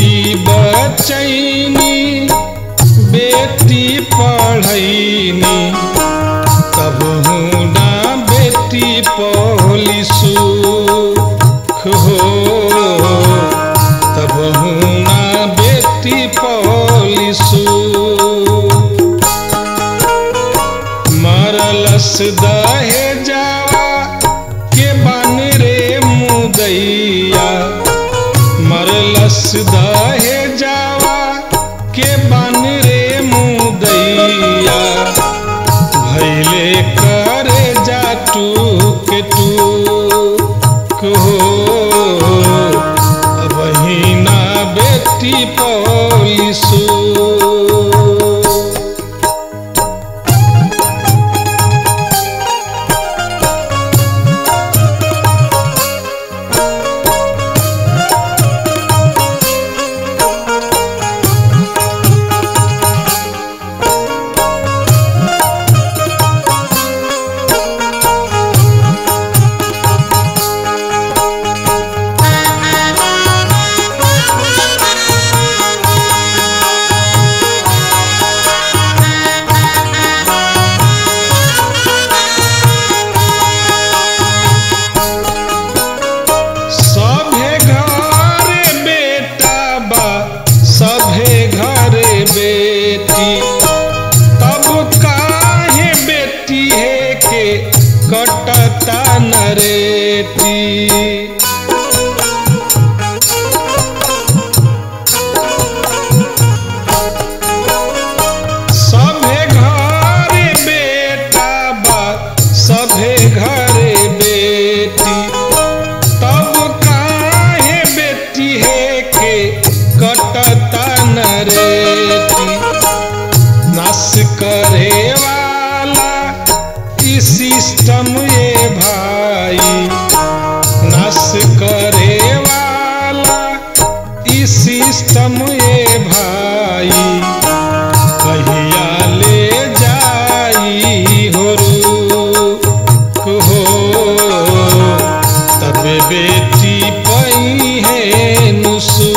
बेटी बचैनी बेटी पढ़ैनी तब ना बेटी पौली सुख हो तब ना बेटी पौली सुख मरलस दहे जावा के बन रे मुदैया मरलस दहे जावा के बन रे मुदैया भैले करे जा टूक टूक हो बहिना बेटी पौलिसू सभे घरे बेटा बा सभे घरे बेटी तब काहे बेटी है के कटता नरेटी सभे घरे बेटा बा सभे घरे बेटी तब काहे बेटी है के कटता नरेटी नाश करे वाला ई सिस्टम ये भाई नाश करे वाला ई सिस्टम ये भाई कहिया ले जाई हो रुक हो तब बेटी पई है नुसू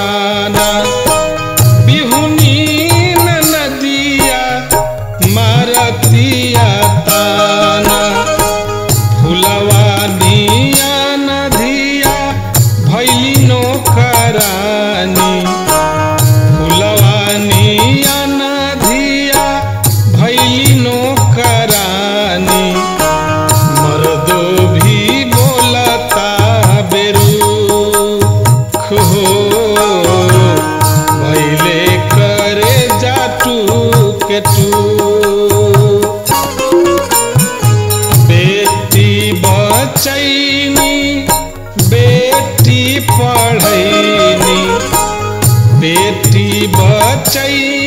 ताना बिहुनी नदिया मारतिया ताना फुलवा निया नदिया भैली नौकरानी फुलवा निया नदिया भैली नौकरानी मर्दो भी बोलता बेरुख हो भैले करे जाटू के टू बेटी बचैनी बेटी पढ़ैनी बेटी बचैनी